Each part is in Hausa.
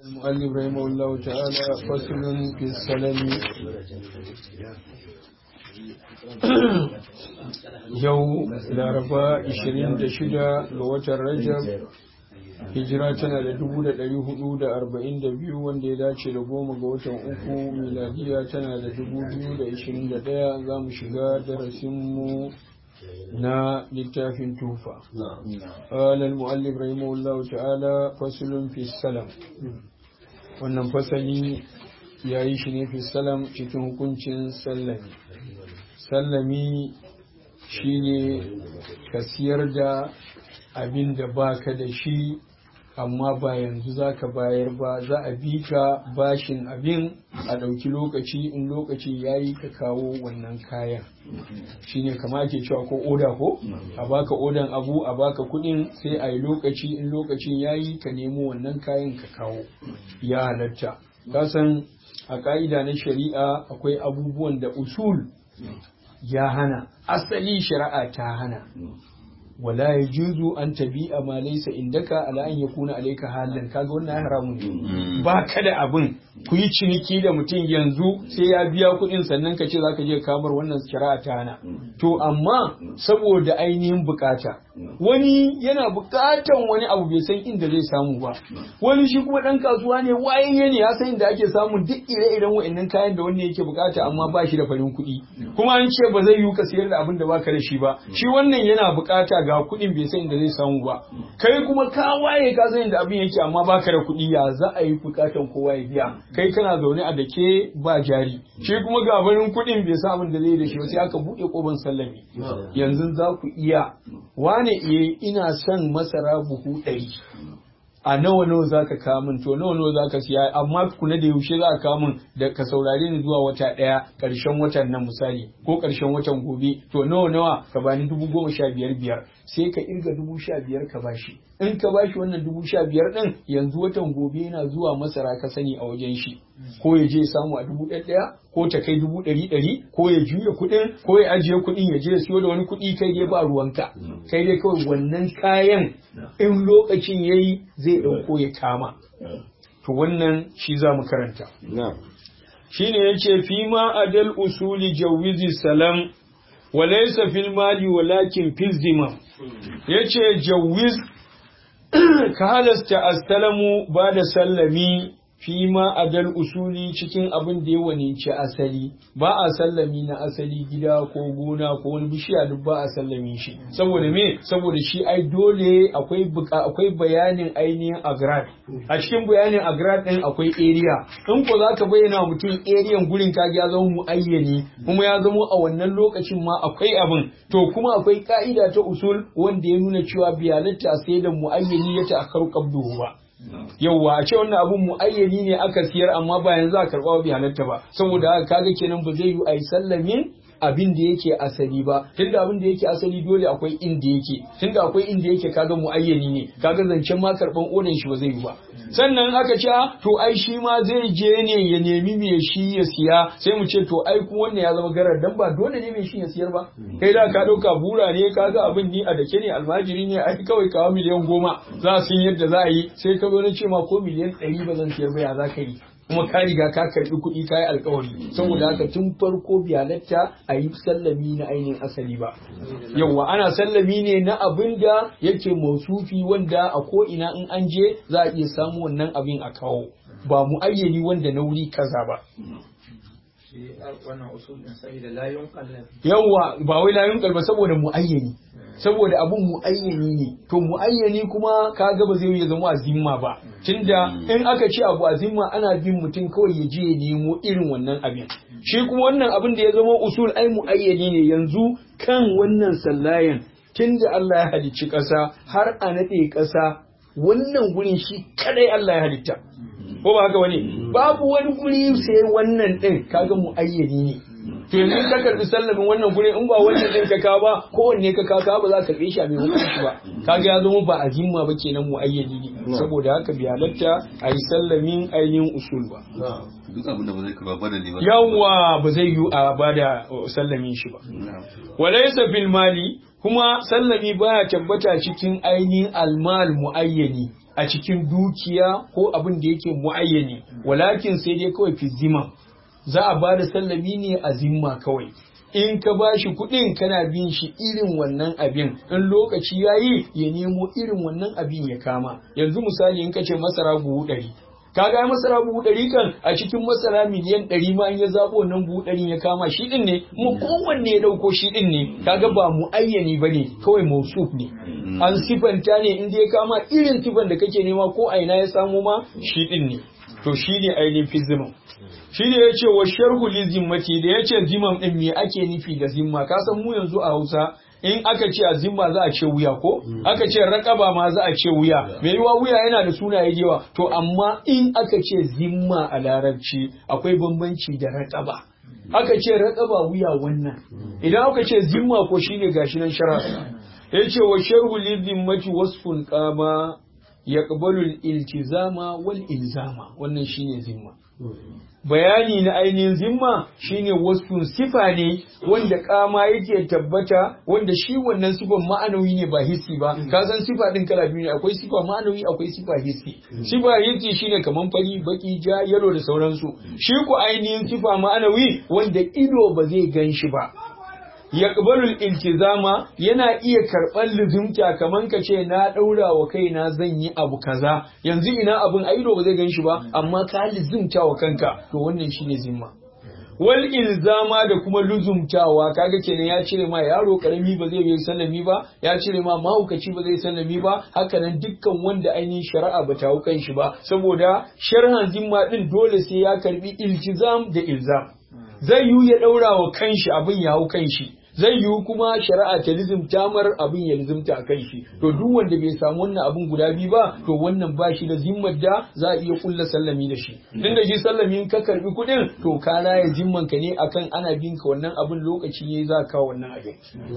المؤلف رحمه الله تعالى فصل في السلم yau laraba 26 ga watan rajab hijira tana da 442 wanda ya dace da goma ga watan uku miladiya tana da 2021 za mu shiga darasinmu na littafin tufa قال المؤلف رحمه الله تعالى فصل في السلام wannan fasali ya yi shi ne fi salam cikin hukuncin sallami sallami shine ka siyar da abin da baka da shi amma ba yanzu za ka bayar ba za a bi ka bashin abin a ɗauki lokaci in lokaci ya yi ka kawo wannan kayan shine kama ake cewa ko oda ko a baka odan abu a baka kuɗin sai a yi lokaci in lokacin ya yi ka nemo wannan kayan ka kawo ya halatta kasan a ka'ida na shari'a akwai abubuwan da usul ya hana asali shari'a ta hana wala ya juzu an tabi a ma laisa indaka ala an yakuna alayka halan kaga wannan haramun ne ba ka da abin ku yi ciniki da mutum yanzu sai ya biya kuɗin sannan ka ce zaka je kamar wannan shari'a ta hana to amma saboda ainihin bukata wani yana bukatan wani abu bai san inda zai samu ba wani shi kuma dan kasuwa ne wayayye ne ya san inda ake samun duk ire-iren wa'annan kayan da wanda yake bukata amma ba shi da farin kuɗi kuma an ce ba zai yi ka sayar da abin da baka da shi ba shi wannan yana bukata ga kuɗin bai san inda zai samu ba kai kuma ka waye ka san inda abin yake amma baka da kuɗi ya za a yi bukatan kowa ya biya kai kana zaune a dake ba jari shi kuma ga barin kuɗin bai san abin da zai da shi sai aka buɗe koban sallami yanzu za ku iya wane iya ina son masara buhu ɗari a nawa nawa za ka kamun to nawa nawa za ka siya amma kuna da yaushe za ka kamun da ka saurare ni zuwa wata ɗaya ƙarshen watan nan misali ko ƙarshen watan gobe to nawa nawa ka bani dubu goma sha biyar biyar sai ka irga dubu sha biyar ka bashi in ka bashi wannan dubu sha biyar ɗin yanzu watan gobe yana zuwa masara ka sani a wajen shi ko ya je samu a dubu ɗaya ko ta kai dubu ɗari ɗari ko ya juya kuɗin ko ya ajiye kuɗin ya je ya siyo da wani kuɗi kai dai ba ruwanka kai dai kawai wannan kayan in lokacin yayi zai ɗauko ya kama to wannan shi za mu karanta shine yace fi ma adal usuli jawizi salam wa laysa fil mali walakin fil zimam yace jawiz ka halasta astalamu ba da sallami fi ma adal usuli cikin abin da ya waninci asali ba a sallami na asali gida ko gona ko wani bishiya duk ba a sallami shi saboda me saboda shi ai dole akwai akwai bayanin ainihin agrad a cikin bayanin agrad din akwai area in ko zaka bayyana mutum area gurin ka ya zama muayyani kuma ya zama a wannan lokacin ma akwai abin to kuma akwai ka'ida ta usul wanda ya nuna cewa biyalatta sai da muayyani ya ta akaru qabduhu ba yauwa a ce wannan abun muayyani ne aka siyar amma ba yanzu a karɓa bi halatta ba saboda haka kaga kenan ba zai yi a yi sallamin abin da yake asali ba tunda abin da yake asali dole akwai inda yake tunda akwai inda yake kaga muayyani ne kaga zancen ma karban odan shi ba zai yi ba sannan aka ce to ai shi ma zai je ne ya nemi me shi ya siya sai mu ce to ai kuma wannan ya zama garar dan ba dole ne me shi ya siyar ba kai da ka dauka bura ne kaga abin ni a dake ne almajiri ne ai kawai kawo miliyan goma za su yadda za a yi sai ka zo na ce ma ko miliyan ɗari ba zan siyar ba ya za ka yi kuma ka riga ka karbi kuɗi ka yi alkawari saboda haka tun farko bi halatta a yi sallami na ainihin asali ba yauwa ana sallami ne na abin da yake mausufi wanda a ko ina in an je za a iya samu wannan abin a kawo ba mu ayyani wanda na wuri kaza ba yawwa ba wai layun kalba saboda muayyani saboda abun muayyani ne to muayyani kuma kaga ba zai zama azimma ba tunda in aka ce abu azimma ana bin mutum kawai ya je ya nemo irin wannan abin shi kuma wannan abin da ya zama usul ai muayyani ne yanzu kan wannan sallayan tunda Allah ya halicci ƙasa har a naɗe ƙasa wannan gurin shi kadai Allah ya halitta ko ba haka wani babu wani guri sai wannan din kaga mu ayyani ne to yanzu ka karbi sallamin wannan guri in ba wannan din ka kawo ba kowanne ka kawo ba za ka karbe shi a mai hukunci ba kaga ya zama ba azimma ba kenan mu ayyani ne saboda haka bi halatta a yi sallamin ainihin usul ba duk abin da ba zai karba ba da ne ba yawa ba zai yi a bada sallamin shi ba walaysa fil mali kuma sallami baya tabbata cikin ainihin almal muayyani a cikin dukiya ko abin da yake muayyani walakin sai dai kawai fi zima za a ba da sallami ne a zimma kawai in ka ba shi kuɗin kana bin shi irin wannan abin in lokaci ya yi ya nemo irin wannan abin ya kama yanzu misali in ka ce masara buhu ɗari ka ga masara buhu ɗari kan a cikin masara miliyan ɗari ma in ya zaɓo wannan buhu ɗari ya kama shi ɗin ne kuma kowanne ya ɗauko shi ɗin ne kaga ba mu ayyani ba ne kawai mausuf ne an sifanta ne in ya kama irin sifan da kake nema ko a ina ya samu ma shi ɗin ne to shi ne ainihin fizimin shi ne ya ce wa sharhu li zimmati da ya ce zimam ɗin me ake nufi da zimma ka san mu yanzu a hausa in aka ce a zimma za a ce wuya ko aka ce raƙaba ma za a ce wuya mai yiwa wuya yana da sunaye yawa to amma in aka ce zimma a larabci akwai bambanci da raƙaba aka ce raƙaba wuya wannan idan aka ce zimma ko shine gashi nan shara ya ce wa sharhu li zimmati wasfun qama yaqbalu al-iltizama wal ilzama wannan shine zimma bayani na ainihin zimma shine wasu sifa ne wanda kama yake tabbata wanda shi wannan sifan ma'anawi ne ba hissi ba ka san sifa din kala biyu ne akwai sifa ma'anawi akwai sifa hissi sifa hissi shine kaman fari baki ja yalo da sauransu shi ku ainihin sifa ma'anawi wanda ido ba zai gan shi ba yaqbalul iltizama yana iya karɓar luzumta kaman ka ce na ɗaura wa kaina zan yi abu kaza yanzu ina abun aido ba zai gan shi ba amma ka luzumta wa kanka to wannan shine zimma wal ilzama da kuma luzumtawa kaga kenan ya cire ma yaro karami ba zai yi sallami ba ya cire ma mahaukaci ba zai sallami ba hakanan dukkan wanda ainihin shari'a ba ta hau kan shi ba saboda sharhan zimma din dole sai ya karbi iltizam da ilzam zai yi ya ɗaura wa kanshi abin ya hau kanshi zai yiwu kuma shari'a ta lizimta mar abin ya lizimta a kan shi to duk wanda bai samu wannan abin guda biyu ba to wannan ba shi da zimmar da za a iya kulla sallami da shi tun da shi sallami in ka karbi kuɗin to ka ya zimman ka ne akan ana bin ka wannan abin lokaci ne za ka wannan abin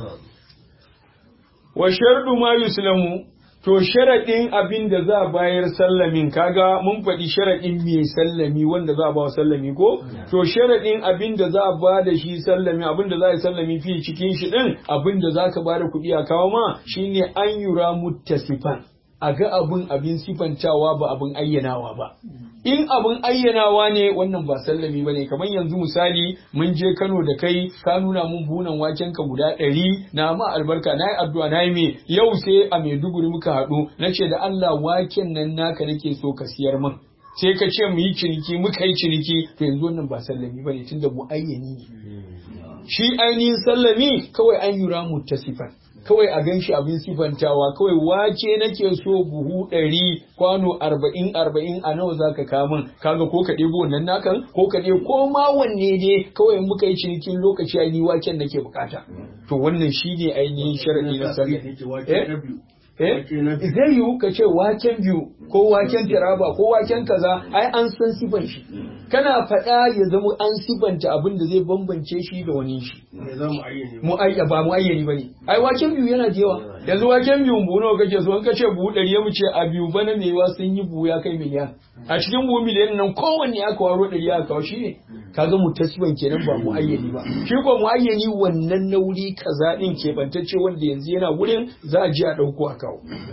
wa shardu ma yuslamu To sharaɗin abin da za a bayar sallamin kaga mun faɗi sharaɗin mai sallami wanda za a ba sallami ko? To sharaɗin abin da za a ba da shi sallami abin da za a yi sallami fi cikin shi ɗin abin da za ka ba da kuɗi a kawo ma shine an yura muttasifan. A ga abin abin sifantawa ba abin ayyanawa ba. In abin ayyanawa ne wannan ba sallami ba ne kamar yanzu misali mun je Kano da kai ka nuna mun bunan waken ka guda ɗari na ma albarka na yi addu'a na yi me yau sai a Maiduguri muka haɗu na ce da Allah waken nan naka nake so ka siyar min. Sai ka ce mu yi ciniki muka yi ciniki to yanzu wannan ba sallami ba ne tunda mu ayyani ne. Shi ainihin sallami kawai an yura mutasifan. kawai a ganshi abin sifantawa kawai wace nake so buhu ɗari kwano arba'in arba'in a nawa za ka kamun kaga ko ka ɗebo wannan nakan ko ka ɗebo ko ma wanne ne kawai muka yi cinikin lokaci a ni waken nake bukata to wannan shi ne ainihin sharaɗi na sallah Eh? Zai yiwu ka ce waken biyu ko waken taraba ko waken kaza ai an san sifan shi. Kana faɗa ya zama an sifanta abin da zai bambance shi da wani shi. Mu ayya ba mu ayyani bane. Ai waken biyu yana da yawa. Yanzu waken biyu buhu nawa kake so in ka ce buhu ɗari ya ce a biyu bana mai yawa sun yi buhu ya kai miliyan. A cikin buhu miliyan nan kowanne aka waro ɗari aka kawo shi ne. Kaga mu tasban kenan ba mu ayyani ba. Shi ko mu ayyani wannan nauri kaza ɗin keɓantacce wanda yanzu yana wurin za a je a ɗauko a kawo.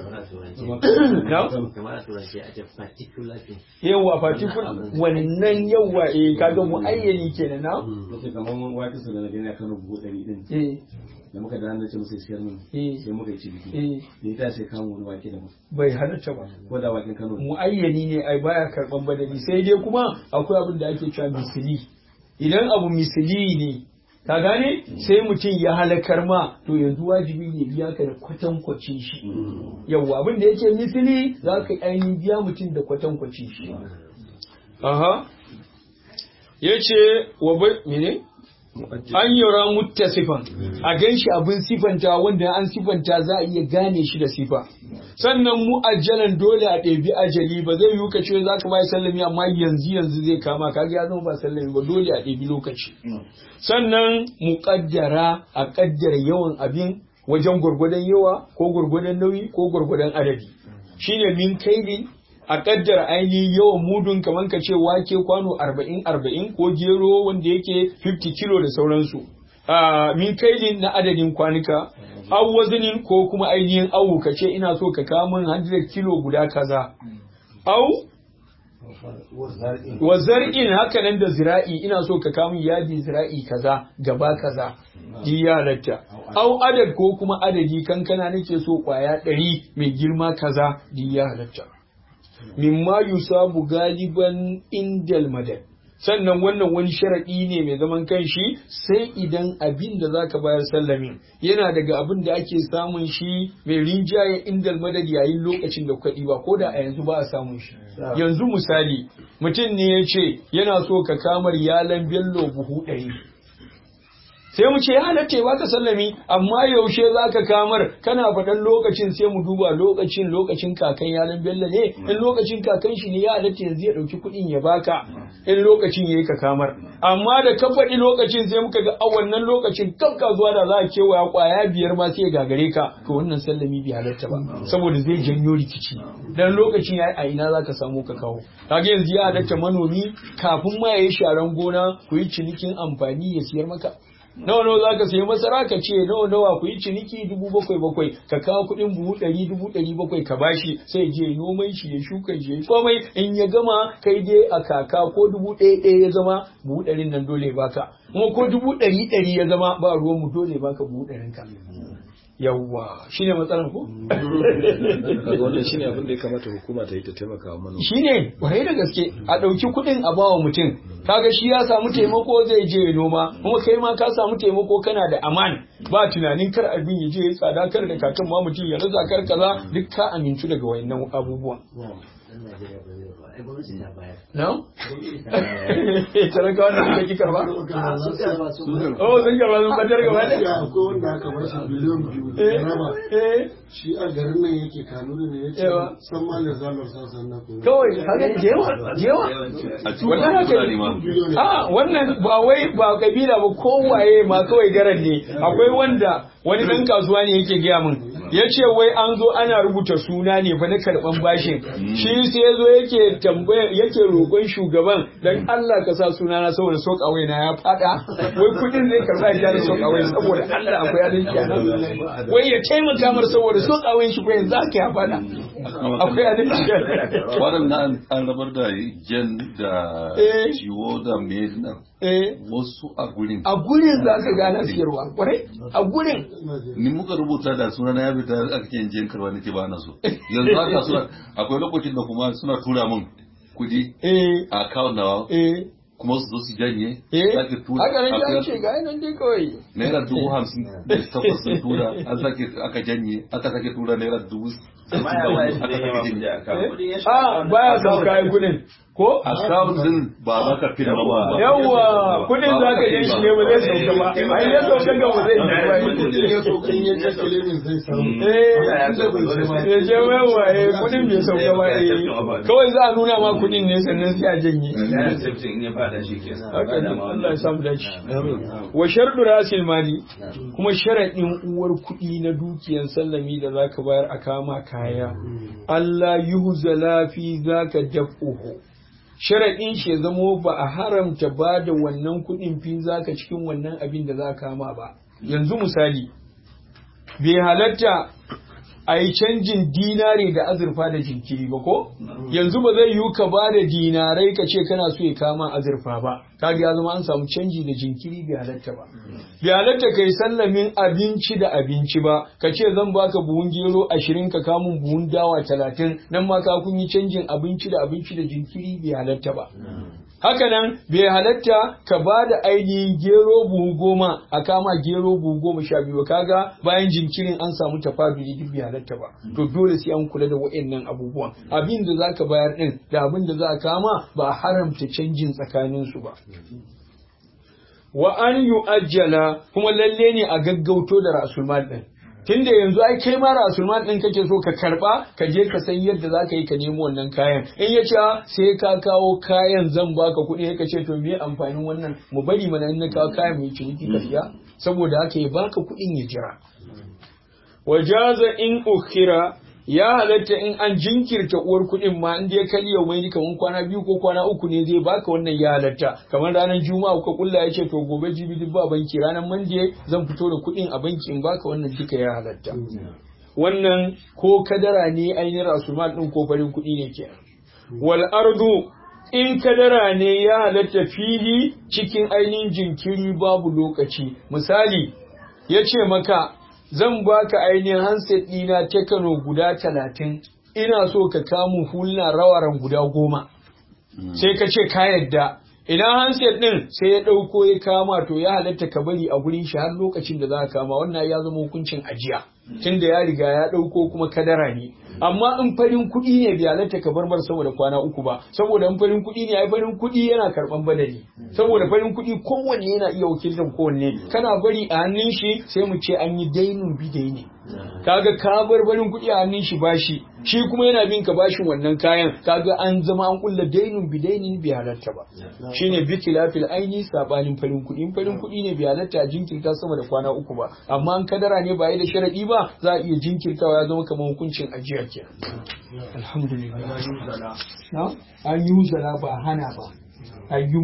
Yawwa particular wannan yawwa eh kaga mu ayyani kenan na? Kace kaman wata su da na gani akan buhu ɗari din. Eh Da muka da na ce musu siyar min. Eh. Sai muka yi ciniki. eh Ni ta sai kawo wani wake da mu. bai halatta ba. Ko da waken Kano. ne. Mu ayyani ne ai baya karɓan badali sai dai kuma akwai abin da ake cewa misili. Idan abu misili ne ka gane sai mutum ya halakar ma to yanzu wajibi ne biya ka da kwatankwacin shi. Yawwa abin da yake misili za ka ainihin biya mutum da kwatankwacin shi. Aha. Ya ce wa bai mene? An yura muttasifan a gan shi abin sifanta wanda an sifanta za a iya gane shi da sifa. Sannan mu'ajjalan dole a ɗebi ajali ba zai yiwu ka ce za ka bai sallami amma yanzu yanzu zai kama kaga ya zama ba sallami ba dole a ɗebi lokaci. Sannan muƙaddara a ƙaddara yawan abin wajen gwargwadon yawa ko gwargwadon nauyi ko gwargwadon adadi. Shine min kaidin a kaddara ainihin yawan mudun kamar ka ce wake kwano arba'in arba'in ko gero wanda yake 50 kilo da sauransu a min kailin na adadin kwanuka aw wazinin ko kuma ainihin awu ka ce ina so ka kawo min 100 kilo guda kaza aw wa zar'in haka nan da zira'i ina so ka kawo min yadi zira'i kaza gaba kaza di ya halatta aw adad ko kuma adadi kankana nake so kwaya ɗari mai girma kaza di ya halatta mimma yusabu galiban indal madad sannan wannan wani sharaɗi ne mai zaman kanshi sai idan abin da zaka bayar sallamin yana daga abin da ake samun shi mai rinjaye indal madad yayin lokacin da kuɗi ba ko da a yanzu ba a samun shi yanzu misali mutum ne ya ce yana so ka kamar yalan bello buhu ɗari sai mu ce ya halatta ba ka sallami amma yaushe za ka kamar kana faɗan lokacin sai mu duba lokacin lokacin kakan yalan bello ne in lokacin kakan shi ne ya halatta yanzu ya ɗauki kuɗin ya baka in lokacin ya yi ka kamar amma da ka faɗi lokacin sai muka ga a wannan lokacin kaf zuwa da za a kewaya ƙwaya biyar ma sai ya gagare ka to wannan sallami bai halatta ba saboda zai janyo rikici dan lokacin ya yi a ina za ka samu ka kawo kaga yanzu ya halatta manomi kafin ma ya yi sharan gona ku yi cinikin amfani ya siyar maka nawa nawa za ka sayi masara ka ce nawa nawa ku yi ciniki dubu bakwai bakwai ka kawo kuɗin buhu ɗari dubu ɗari bakwai ka bashi sai je noman shi ya shuka shi ya komai in ya gama kai dai a kaka ko dubu ɗaya ɗaya ya zama buhu ɗarin nan dole baka kuma ko dubu ɗari ɗari ya zama ba ruwan mu dole baka buhu ɗarin ka yawwa shine matsalar ko kaga wannan shine abin da ya kamata hukuma ta yi ta taimaka wa manoma shine kwarai da gaske a ɗauki kuɗin a bawa mutum kaga shi ya samu taimako zai je ya noma kuma kai ma ka samu taimako kana da aman ba tunanin kar abin ya je ya tsada kar da kakan ma mutum ya rasa kar kaza duk ka amintu daga wayannan abubuwan no talaka wanda suka ki karba oh sun karba sun batar gaba da akwai wanda aka bashi biliyan biyu eh da raba eh shi a garin nan yake kanuri ne ya ce Yawa. san ma da zalar sasan na kuma kawai haka jewa jewa a cikin wannan haka fulani ma ne a wannan ba wai ba kabila ba kowaye ma kawai garan ne akwai wanda wani dan kasuwa ne yake gaya min ya ce wai an zo ana rubuta suna ne fa na karban bashin shi sai ya zo yake tambaya yake roƙon shugaban dan Allah ka sa suna na saboda sok away na ya fada wai kudin zai karba ya da sok away saboda Allah akwai adalci a nan wai ya taimaka mar saboda sok away shi ko yanzu aka ya fada akwai adalci a nan waɗannan an rabar da jen da Eh. ciwo da mai nan eh wasu a gurin a gurin za ka gana siyarwa kwarai a gurin ni muka rubuta da suna na ya fita aka ce jen karba nake ba na so yanzu haka suna akwai lokacin da kuma suna tura min kudi eh a account nawa eh kuma su zo su janye eh sake tura haka nan ya akwai- ce ga nan dai kawai naira dubu hamsin da takwas sun tura an sake aka janye aka sake tura naira dubu amma ya ba shi da yawa kuɗi a kan kuɗin ya a baya son kayan kudin ko account din ba za ka fi ba yawwa kudin za ka yi shi ne ba zai sauka ba ai ya sauka ga ba zai sauka ba kudin ya so kan ya je kilimin zai samu eh inda bai je ba ya je yawa eh kudin bai sauka ba eh kawai za a nuna ma kudin ne sannan sai a janye ya safety in ya fada shi ke haka ne Allah ya samu dace wa shardu rasil mali kuma sharadin uwar kuɗi na dukiyan sallami da zaka bayar a kama kaya Allah yuhzala fi zaka daf'uhu sharadin shi ya zamo ba a haramta ba da wannan kuɗin fi zaka cikin wannan abin da za kama ba yanzu misali bai halatta a yi canjin dinari da azurfa da jinkiri ba ko yanzu ba zai yiwu ka ba da dinarai ka ce kana so ya kama azurfa ba kaga ya zama an samu canji da jinkiri bai halatta ba bai halatta kai sallamin abinci da abinci ba ka ce zan baka buhun gero ashirin ka kamun buhun dawa talatin nan ma ka kun yi canjin abinci da abinci da jinkiri bai halatta ba haka nan bai halatta ka ba da ainihin gero buhu goma a kama gero buhu goma sha biyu kaga bayan jinkirin an samu tafaduli duk bai halatta ba to dole sai an kula da wa'annan abubuwan abin da za ka bayar din da abin da za a kama ba a haramta canjin tsakanin su ba wa an yu'ajjala kuma lalle ne a gaggauto da rasulmal din tunda yanzu ai kai ma rasulman din kake so ka karba ka je ka san yadda za ka yi ka nemo wannan kayan in ya ce sai ka kawo kayan zan baka kuɗi ka ce to me amfanin wannan mu bari mana in na kawo kayan mu yi ciniki ka siya saboda haka ya baka kuɗin ya jira wajaza in ukhira ya halatta in an jinkirta uwar kuɗin ma in dai kali yau mai kamar kwana biyu ko kwana uku ne zai baka wannan ya halatta kamar ranar juma'a ko kulla ya ce to gobe jibi duk ba banki ranar mande zan fito da kuɗin a banki in baka wannan duka ya halatta wannan ko kadara ne ainihin rasumal ɗin ko farin kuɗi ne ke wal ardu in kadara ne ya halatta fili cikin ainihin jinkiri babu lokaci misali ya ce maka zan baka ainihin handset ɗina tekano guda talatin ina so ka kamu hulna rawaran guda goma sai ka ce ka yadda ina handset ɗin sai ya ɗauko ya kama to ya halatta ka bari a gurin shi har lokacin da za ka kama wannan ya zama hukuncin ajiya tunda ya riga ya ɗauko kuma kadara ne amma in farin kuɗi ne bai halatta ka bar mar saboda kwana uku ba saboda in farin kuɗi ne ai farin kuɗi yana karɓan badali saboda farin kuɗi kowanne yana iya wakiltar kowanne kana bari a hannun shi sai mu ce an yi dainun bidai ne kaga ka bar farin kuɗi a hannun shi bashi shi kuma yana bin ka bashin wannan kayan kaga an zama an kulla dainun bidainin bai halatta ba shine bi khilafil aini sabanin farin kuɗi in farin kuɗi ne bai halatta a jinkirta sama da kwana uku ba amma an kadara ne ba yi da sharadi ba za a iya jinkirtawa ya zama kamar hukuncin ajiya kenan alhamdulillah an yi ba hana ba an yi